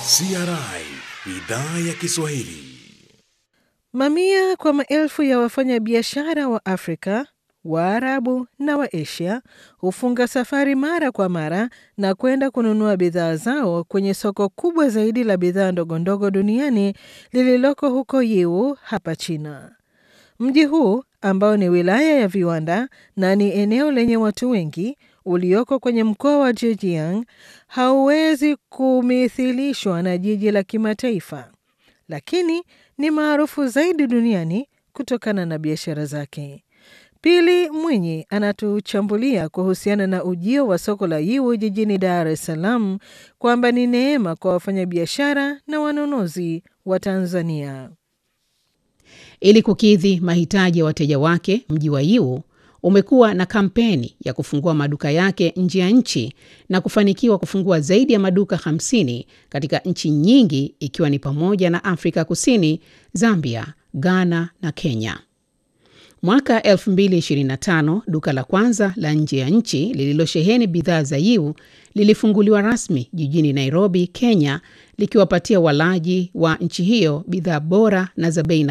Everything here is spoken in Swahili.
CRI idhaa ya Kiswahili. Mamia kwa maelfu ya wafanyabiashara wa Afrika, Waarabu na wa Asia hufunga safari mara kwa mara na kwenda kununua bidhaa zao kwenye soko kubwa zaidi la bidhaa ndogondogo duniani lililoko huko Yiwu hapa China. Mji huu ambao ni wilaya ya viwanda na ni eneo lenye watu wengi ulioko kwenye mkoa wa Zhejiang hauwezi kumithilishwa na jiji la kimataifa, lakini ni maarufu zaidi duniani kutokana na biashara zake. Pili Mwinyi anatuchambulia kuhusiana na ujio wa soko la Yiwu jijini Dar es Salaam kwamba ni neema kwa wafanyabiashara na wanunuzi wa Tanzania. Ili kukidhi mahitaji ya wateja wake, mji wa Yiwu umekuwa na kampeni ya kufungua maduka yake nje ya nchi na kufanikiwa kufungua zaidi ya maduka 50 katika nchi nyingi ikiwa ni pamoja na Afrika Kusini, Zambia, Ghana na Kenya. Mwaka 2025 duka la kwanza la nje ya nchi lililosheheni bidhaa za Yiwu lilifunguliwa rasmi jijini Nairobi, Kenya, likiwapatia walaji wa nchi hiyo bidhaa bora na za bei